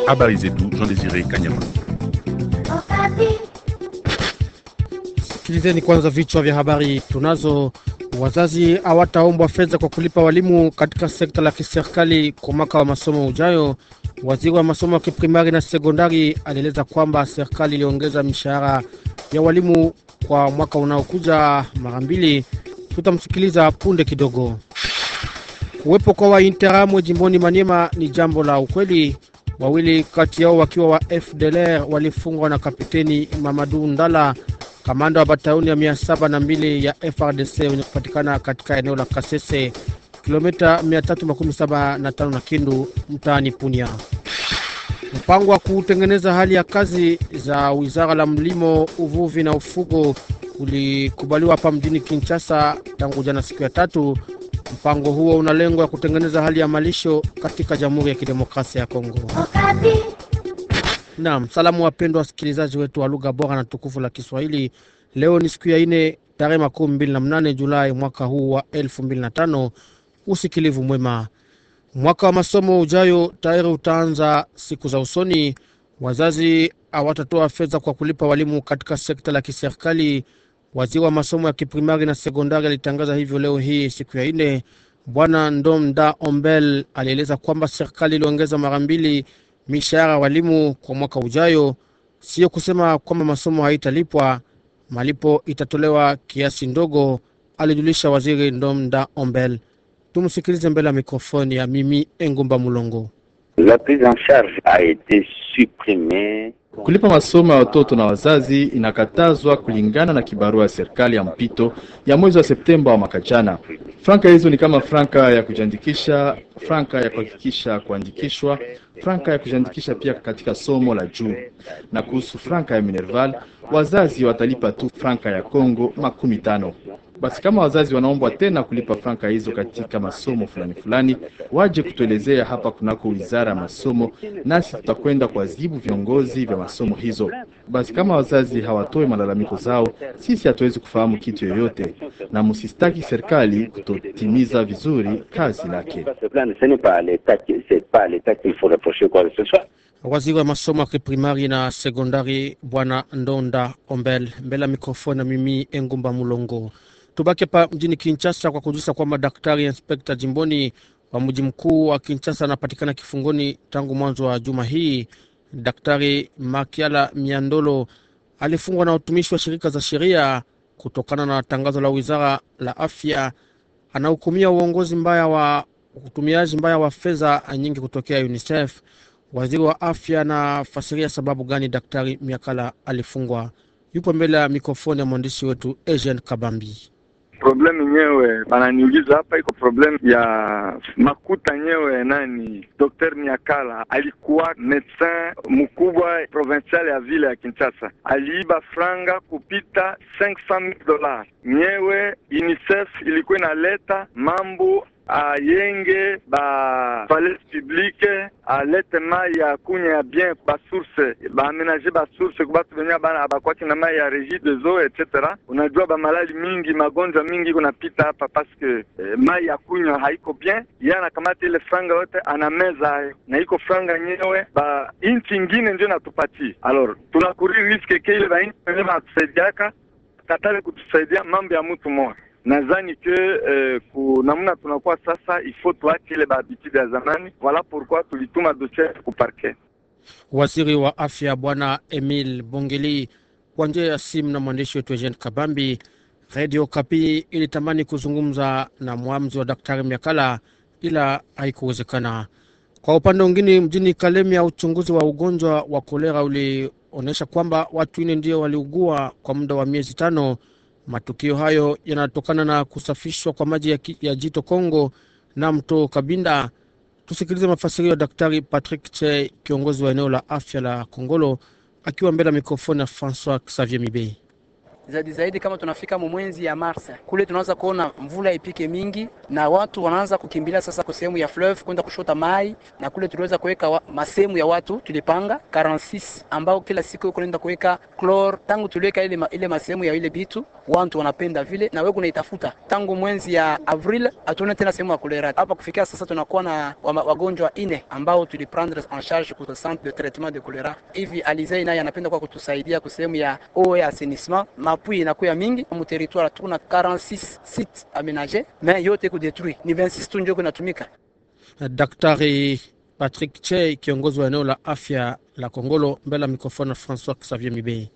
Habari zetu Jean Desire Kanyama. Sikilizeni kwanza vichwa vya habari tunazo. Wazazi hawataombwa fedha kwa kulipa walimu katika sekta la kiserikali kwa mwaka wa masomo ujayo. Waziri wa masomo ya kiprimari na sekondari alieleza kwamba serikali iliongeza mishahara ya walimu kwa mwaka unaokuja mara mbili. Tutamsikiliza punde kidogo. Kuwepo kwa Wainteramwe jimboni Maniema ni jambo la ukweli. Wawili kati yao wakiwa wa FDLR walifungwa na kapiteni Mamadu Ndala, kamanda wa batalioni ya mia saba na mbili ya FRDC wenye kupatikana katika eneo la Kasese, kilomita 375 na Kindu, mtaani Punia. Mpango wa kutengeneza hali ya kazi za wizara la mlimo, uvuvi na ufugo ulikubaliwa hapa mjini Kinshasa tangu jana siku ya tatu. Mpango huo una lengo ya kutengeneza hali ya malisho katika Jamhuri ya Kidemokrasia ya Kongo. Naam, salamu wapendwa wasikilizaji wetu wa lugha bora na tukufu la Kiswahili. Leo ni siku ya ine tarehe makumi mbili na mnane Julai mwaka huu wa elfu mbili na tano. Usikilivu mwema. Mwaka wa masomo ujayo tayari utaanza siku za usoni. Wazazi hawatatoa fedha kwa kulipa walimu katika sekta la kiserikali. Waziri wa masomo ya kiprimari na sekondari alitangaza hivyo leo hii siku ya ine. Bwana Ndomda Ombel alieleza kwamba serikali iliongeza mara mbili mishahara walimu kwa mwaka ujayo. Sio kusema kwamba masomo haitalipwa, malipo itatolewa kiasi ndogo, alijulisha waziri Ndomda Ombel. Tumsikilize mbele ya mikrofoni ya Mimi Engumba Mulongo. La prise en charge a été supprimée Kulipa masomo ya watoto na wazazi inakatazwa kulingana na kibarua ya serikali ya mpito ya mwezi wa Septemba wa mwaka jana. Franka hizo ni kama franka ya kujiandikisha, franka ya kuhakikisha kuandikishwa, franka ya kujiandikisha pia katika somo la juu. Na kuhusu franka ya Minerval, wazazi watalipa tu franka ya Kongo makumi tano. Basi kama wazazi wanaombwa tena kulipa franka hizo katika masomo fulani fulani, waje kutuelezea hapa kunako wizara ya masomo, nasi tutakwenda kuwazibu viongozi vya masomo hizo. Basi kama wazazi hawatoe malalamiko zao, sisi hatuwezi kufahamu kitu yoyote, na msistaki serikali kutotimiza vizuri kazi lake. Waziri wa masomo ya kiprimari na sekondari Bwana Ndonda Ombel mbele ya mikrofoni na mimi Engumba Mulongo. Tubaki hapa mjini Kinshasa kwa kujulisha kwamba daktari inspekta jimboni wa mji mkuu wa Kinshasa anapatikana kifungoni tangu mwanzo wa juma hii. Daktari Makiala Miandolo alifungwa na utumishi wa shirika za sheria kutokana na tangazo la wizara la afya. Anahukumia uongozi mbaya wa utumiaji mbaya wa fedha nyingi kutokea UNICEF. Waziri wa afya anafasiria sababu gani daktari Miakala alifungwa. Yupo mbele ya mikrofoni ya mwandishi wetu Eugene Kabambi. Problem yenyewe bananiuliza hapa iko problem ya makuta nyewe. Nani Dr. Miakala alikuwa medecin mkubwa provincial ya vile ya Kinshasa, aliiba franga kupita 500,000 dollars. Nyewe UNICEF ilikuwa inaleta mambo ayenge ba palais publique alete mai ya kunya ya bien ba source baamenage ba source kubatu benye bana abakwaki na mai ya regie des eaux etc. Unajua ba malali mingi magonjwa mingi kunapita hapa paske eh, mai ya kunywa haiko bien. Yeye anakamata ile franga yote anameza hayo, na iko franga nyewe ba inchi ingine ndio natupatie. Alors tunakuri riske ke ile ba inchi benye banatusaidiaka katale kutusaidia mambo ya mtu mmoja nadhani ke eh, ku namna tunakuwa sasa, ifo tuache ile bahabitude ya zamani. Wala pourquoi tulituma dossier ku parquet. Waziri wa afya Bwana Emil Bongeli kwa njia ya simu na mwandishi wetu Eugene Kabambi. Radio Kapi ilitamani kuzungumza na mwamzi wa daktari Miakala ila haikuwezekana. Kwa upande mwingine, mjini Kalemia, uchunguzi wa ugonjwa wa kolera ulionyesha kwamba watu nne ndio waliugua kwa muda wa miezi tano. Matukio hayo yanatokana na kusafishwa kwa maji ya, ki, ya jito Kongo na mto Kabinda. Tusikilize mafasirio ya Daktari Patrick Che, kiongozi wa eneo la afya la Kongolo, akiwa mbele ya mikrofoni ya Francois Xavier Mibei. zaidi zaidi, kama tunafika mwezi ya Mars kule, tunaanza kuona mvula ipike mingi na watu wanaanza kukimbilia sasa kwa sehemu ya fleuve kwenda kushota mai, na kule tuliweza kuweka masehemu ya watu tulipanga 46 ambao kila siku kunaenda kuweka chlor. Tangu tuliweka ile, ma, ile masehemu ya ile bitu watu wanapenda vile na wewe kunaitafuta tangu mwezi ya Avril, hatuone tena sehemu ya kolera hapa. Kufikia sasa tunakuwa na wagonjwa ine ambao tuliprendre en charge ku centre de traitement de kolera. Hivi Alizei naye anapenda kwa kutusaidia ku sehemu ya eau ya assainissement, mapui inakuwa mingi mu territoire, tuna 46 sites aménagés mais yote ku détruit ni 26 tu ndio kunatumika. Daktari Patrick Che, kiongozi wa eneo la afya la Kongolo, mbele ya mikrofoni na Francois Xavier Mibei.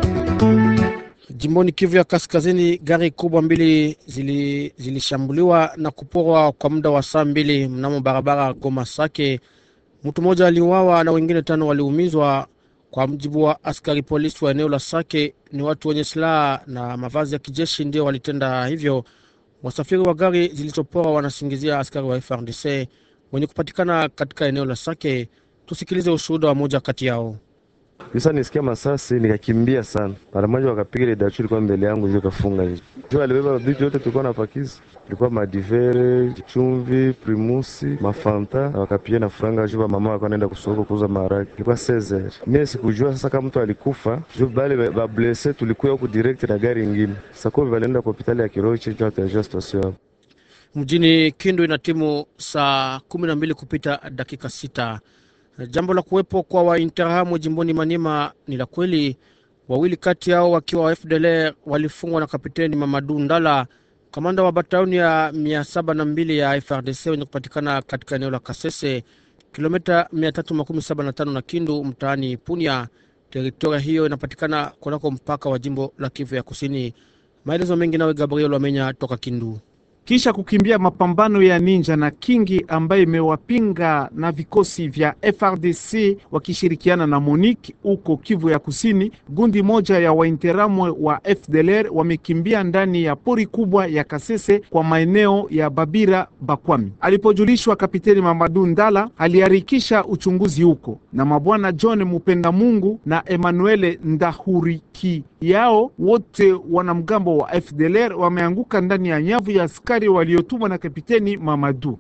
Jimboni Kivu ya Kaskazini, gari kubwa mbili zilishambuliwa zili na kuporwa kwa muda wa saa mbili mnamo barabara Goma Sake. Mtu mmoja aliuawa na wengine tano waliumizwa. Kwa mjibu wa askari polisi wa eneo la Sake, ni watu wenye silaha na mavazi ya kijeshi ndio walitenda hivyo. Wasafiri wa gari zilizoporwa wanasingizia askari wa FRDC wenye kupatikana katika eneo la Sake. Tusikilize ushuhuda wa moja kati yao. Kisa nisikia masasi nikakimbia sana. Mara moja wakapiga ile dachu ilikuwa mbele yangu hiyo kafunga hiyo. Jua alibeba vitu yote tulikuwa na pakiza. Ilikuwa madivere, chumvi, primusi, mafanta na wakapiga na franga jua mama alikuwa anaenda kusoko kuuza maharage. Ilikuwa 16. Mimi sikujua sasa kama mtu alikufa. Jua bale ba blesse tulikuwa huko direct na gari nyingine. Sasa kwa walienda kwa hospitali ya Kiroche jua atajua station. Mjini Kindu ina timu saa kumi na mbili kupita dakika sita. Jambo la kuwepo kwa Wainterahamwe jimboni Maniema ni la kweli. Wawili kati yao wakiwa wa FDLR walifungwa na Kapiteni Mamadu Ndala, kamanda wa batalioni ya mia saba na mbili ya FRDC wenye kupatikana katika eneo la Kasese, kilomita mia tatu makumi saba na tano na Kindu, mtaani Punya. Teritoria hiyo inapatikana kunako mpaka wa jimbo la Kivu ya Kusini. Maelezo mengi nawe Gabriel Wamenya toka Kindu. Kisha kukimbia mapambano ya Ninja na Kingi ambayo imewapinga na vikosi vya FRDC wakishirikiana na MONUC huko Kivu ya Kusini, gundi moja ya Wainteramwe wa FDLR wamekimbia ndani ya pori kubwa ya Kasese kwa maeneo ya Babira Bakwami. Alipojulishwa, Kapiteni Mamadu Ndala aliharikisha uchunguzi huko na mabwana John Mupenda Mungu na Emmanuel Ndahuriki yao wote wanamgambo wa FDLR wameanguka ndani ya nyavu ya askari waliotumwa na Kapiteni Mamadu.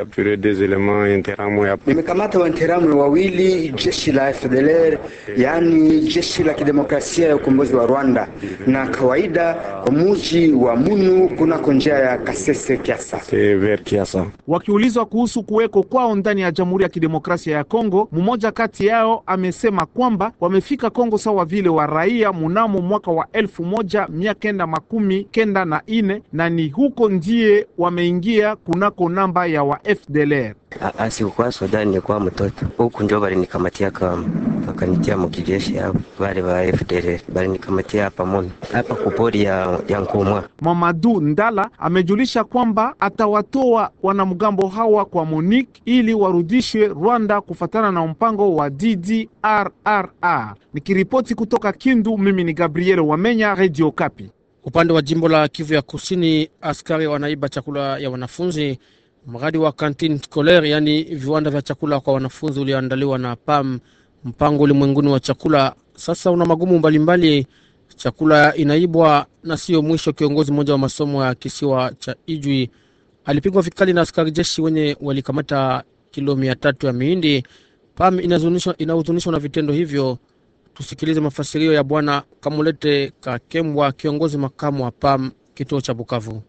Nimekamata Wainteramwe wawili jeshi la FDLR, yaani jeshi la kidemokrasia ya ukombozi wa Rwanda, na kawaida kwa muji wa Munu kunako njia ya Kasese Kiasa. Wakiulizwa kuhusu kuweko kwao ndani ya Jamhuri ya Kidemokrasia ya Kongo, mmoja kati yao amesema kwamba wamefika Kongo sawa vile wa raia munamo mwaka wa elfu moja mia kenda makumi kenda na ine na ni huko ndiye wameingia kunako namba ya wa FDLR. Asikukuwa soda nilikuwa mtoto huku ndio balinikamatia kama wakanitia mukijeshi hapo wale wa FDLR balinikamatia hapa mono hapa kupori ya, ya Nkumwa. Mamadu Ndala amejulisha kwamba atawatoa wanamgambo hawa kwa MONUC ili warudishwe Rwanda kufatana na mpango wa DDRRR. Nikiripoti kutoka Kindu, mimi ni Gabriel Wamenya, Radio Kapi. Upande wa jimbo la Kivu ya Kusini, askari wanaiba chakula ya wanafunzi. Mradi wa kantin scolaire, yaani viwanda vya chakula kwa wanafunzi, ulioandaliwa na PAM, mpango ulimwenguni wa chakula, sasa una magumu mbalimbali. Chakula inaibwa na sio mwisho. Kiongozi mmoja wa masomo ya kisiwa cha Ijwi alipigwa vikali na askari jeshi wenye walikamata kilo mia tatu ya miindi. PAM inahuzunishwa na vitendo hivyo. Tusikilize mafasirio ya Bwana Kamulete Kakembwa, kiongozi makamu wa PAM kituo cha Bukavu.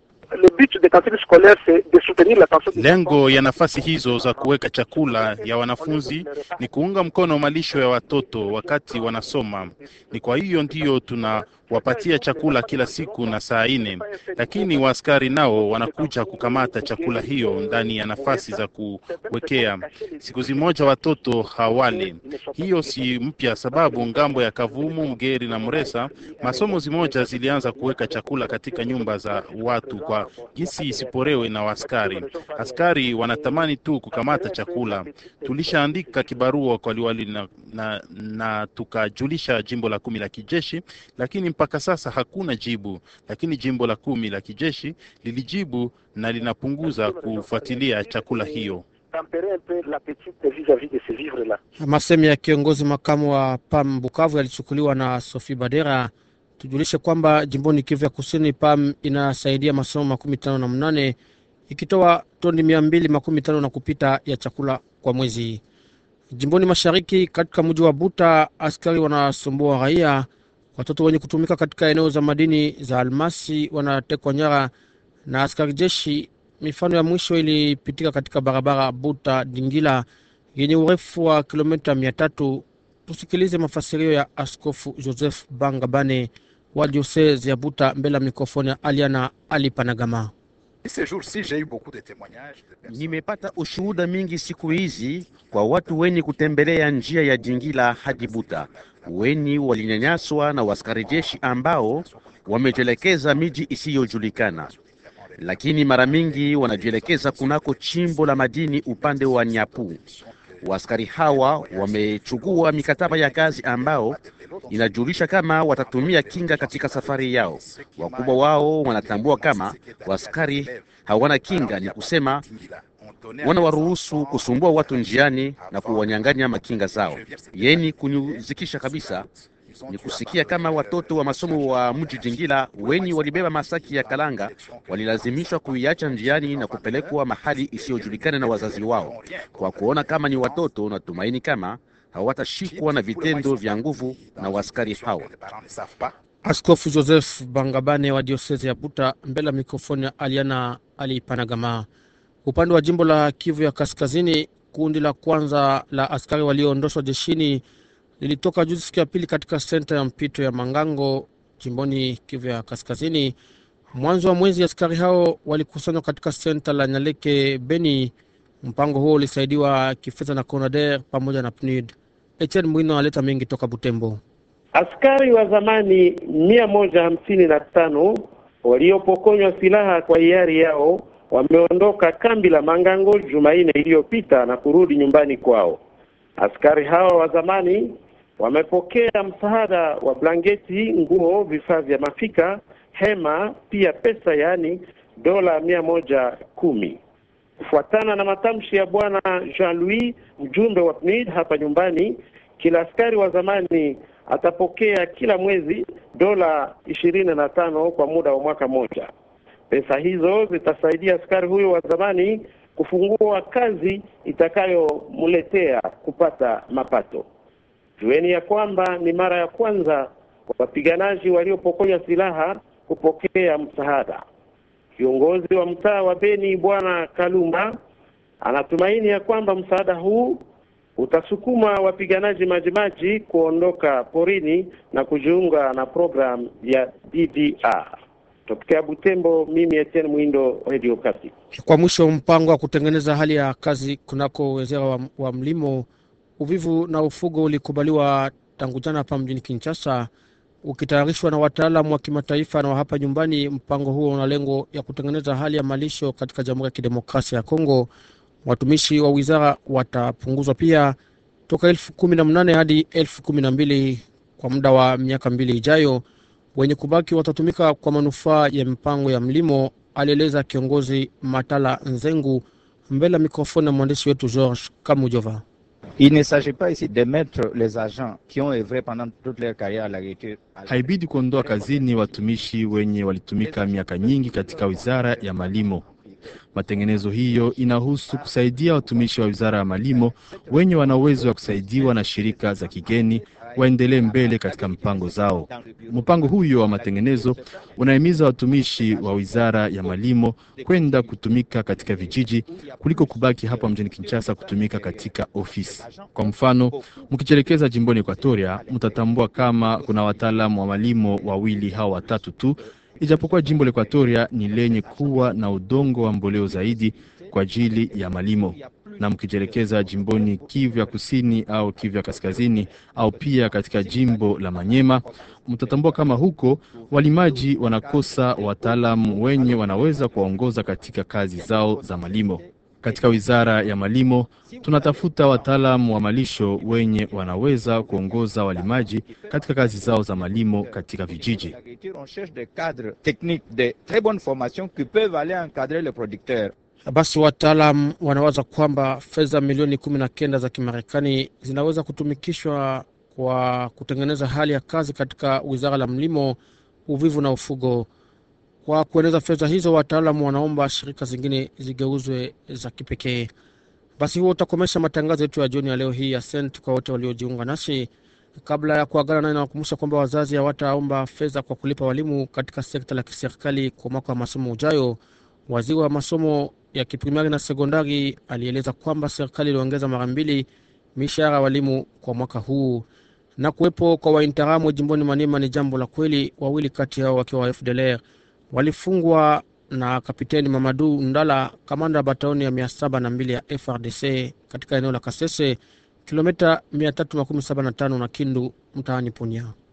Lengo ya nafasi hizo za kuweka chakula ya wanafunzi ni kuunga mkono malisho ya watoto wakati wanasoma. Ni kwa hiyo ndiyo tunawapatia chakula kila siku na saa nne, lakini waaskari nao wanakuja kukamata chakula hiyo ndani ya nafasi za kuwekea. Siku zimoja watoto hawale. Hiyo si mpya, sababu ngambo ya Kavumu, Mgeri na Muresa masomo zimoja zilianza kuweka chakula katika nyumba za watu kwa jinsi isiporewe na askari. Askari wanatamani tu kukamata chakula. Tulishaandika kibarua kwa liwali na, na, na tukajulisha jimbo la kumi la kijeshi, lakini mpaka sasa hakuna jibu. Lakini jimbo la kumi la kijeshi lilijibu na linapunguza kufuatilia chakula hiyo. Masemi ya kiongozi makamu wa PAM Bukavu yalichukuliwa na Sophie Badera. Tujulishe kwamba jimboni Kivu ya Kusini, PAM inasaidia masomo makumi tano na mnane ikitoa toni mia mbili makumi tano na kupita ya chakula kwa mwezi. Jimboni Mashariki, katika mji wa Buta, askari wanasumbua raia Watoto wenye kutumika katika eneo za madini za almasi wanatekwa nyara na askari jeshi. Mifano ya mwisho ilipitika katika barabara Buta Dingila yenye urefu wa kilomita mia tatu. Tusikilize mafasirio ya Askofu Joseph Bangabane wa diosese ya Buta mbele ya mikrofoni ya Aliana Alipanagama. Nimepata ushuhuda mingi siku hizi kwa watu wenye kutembelea njia ya Dingila hadi Buta, weni walinyanyaswa na waskari jeshi ambao wamejielekeza miji isiyojulikana, lakini mara mingi wanajielekeza kunako chimbo la madini upande wa Nyapu. Waskari hawa wamechukua mikataba ya kazi ambao inajulisha kama watatumia kinga katika safari yao. Wakubwa wao wanatambua kama waskari hawana kinga, ni kusema wanawaruhusu kusumbua watu njiani na kuwanyang'anya makinga zao. Yeni kunyuzikisha kabisa ni kusikia kama watoto wa masomo wa mji Jingila wenye walibeba masaki ya kalanga walilazimishwa kuiacha njiani na kupelekwa mahali isiyojulikana na wazazi wao. Kwa kuona kama ni watoto, natumaini kama hawatashikwa na vitendo vya nguvu na waskari hawa. Askofu Joseph Bangabane wa diosese ya Buta mbele ya mikrofoni ya Aliana Alipanagama. Upande wa jimbo la Kivu ya Kaskazini, kundi la kwanza la askari walioondoshwa jeshini lilitoka juzi siku ya pili katika senta ya mpito ya Mangango jimboni Kivu ya Kaskazini. Mwanzo wa mwezi askari hao walikusanywa katika senta la Nyaleke Beni. Mpango huo ulisaidiwa kifedha na CONADER pamoja na PNUD. Etienne Mwino aleta mengi toka Butembo. Askari wa zamani mia moja hamsini na tano waliopokonywa silaha kwa hiari yao wameondoka kambi la Mangango Jumanne iliyopita na kurudi nyumbani kwao. Askari hawa wa zamani wamepokea msaada wa blanketi, nguo, vifaa vya mafika, hema, pia pesa, yaani dola mia moja kumi. Kufuatana na matamshi ya bwana Jean-Louis, mjumbe wa PNUD hapa nyumbani, kila askari wa zamani atapokea kila mwezi dola ishirini na tano kwa muda wa mwaka mmoja. Pesa hizo zitasaidia askari huyo wa zamani kufungua kazi itakayomletea kupata mapato. Jueni ya kwamba ni mara ya kwanza wapiganaji waliopokonywa silaha kupokea msaada. Kiongozi wa mtaa wa Beni Bwana Kalumba anatumaini ya kwamba msaada huu utasukuma wapiganaji majimaji kuondoka porini na kujiunga na programu ya DDR. Tokea Butembo, mimi Etienne Mwindo, Radio Kasi. Kwa mwisho, mpango wa kutengeneza hali ya kazi kunako wizara wa, wa mlimo, uvivu na ufugo ulikubaliwa tangu jana hapa mjini Kinshasa, ukitayarishwa na wataalamu wa kimataifa na wa hapa nyumbani. Mpango huo una lengo ya kutengeneza hali ya malisho katika Jamhuri ya Kidemokrasia ya Kongo. Watumishi wa wizara watapunguzwa pia toka elfu kumi na mnane hadi elfu kumi na mbili kwa muda wa miaka mbili ijayo. Wenye kubaki watatumika kwa manufaa ya mipango ya mlimo, alieleza kiongozi Matala Nzengu mbele ya mikrofoni ya mwandishi wetu George Kamujova. Il ne s'agit pas ici de mettre les agents qui ont œuvré pendant toute leur carrière à l'agriculture. Haibidi kuondoa kazini watumishi wenye walitumika miaka nyingi katika wizara ya malimo. Matengenezo hiyo inahusu kusaidia watumishi wa wizara ya malimo wenye wana uwezo wa kusaidiwa na shirika za kigeni waendelee mbele katika mpango zao. Mpango huyo wa matengenezo unahimiza watumishi wa wizara ya malimo kwenda kutumika katika vijiji kuliko kubaki hapa mjini Kinshasa kutumika katika ofisi. Kwa mfano, mkijielekeza jimboni Ekwatoria, mtatambua kama kuna wataalamu wa malimo wawili au watatu tu ijapokuwa jimbo la Ekwatoria ni lenye kuwa na udongo wa mboleo zaidi kwa ajili ya malimo. Na mkijielekeza jimboni Kivu ya kusini au Kivu ya kaskazini au pia katika jimbo la Manyema, mtatambua kama huko walimaji wanakosa wataalamu wenye wanaweza kuwaongoza katika kazi zao za malimo. Katika wizara ya malimo tunatafuta wataalamu wa malisho wenye wanaweza kuongoza walimaji katika kazi zao za malimo katika vijiji. On cherche des cadres techniques de très bonne formation qui peuvent aller encadrer les producteurs. Basi wataalam wanawaza kwamba fedha milioni kumi na kenda za Kimarekani zinaweza kutumikishwa kwa kutengeneza hali ya kazi katika wizara la mlimo, uvivu na ufugo. Kwa kueneza fedha hizo, wataalamu wanaomba shirika zingine zigeuzwe za kipekee. Basi huo utakomesha matangazo yetu ya jioni ya leo hii. Asante kwa wote waliojiunga nasi. Kabla ya kuagana naye, nawakumbusha kwamba wazazi hawataomba fedha kwa kulipa walimu katika sekta la kiserikali kwa mwaka wa masomo ujayo. Waziri wa masomo ya kiprimari na sekondari alieleza kwamba serikali iliongeza mara mbili mishahara walimu kwa mwaka huu. Na kuwepo kwa wainteramu jimboni Maniema ni jambo la kweli. Wawili kati yao wakiwa wa FDLR walifungwa na kapiteni Mamadu Ndala, kamanda wa bataoni ya mia saba na mbili ya FRDC katika eneo la Kasese, kilomita 375 na Kindu, mtaani Punia.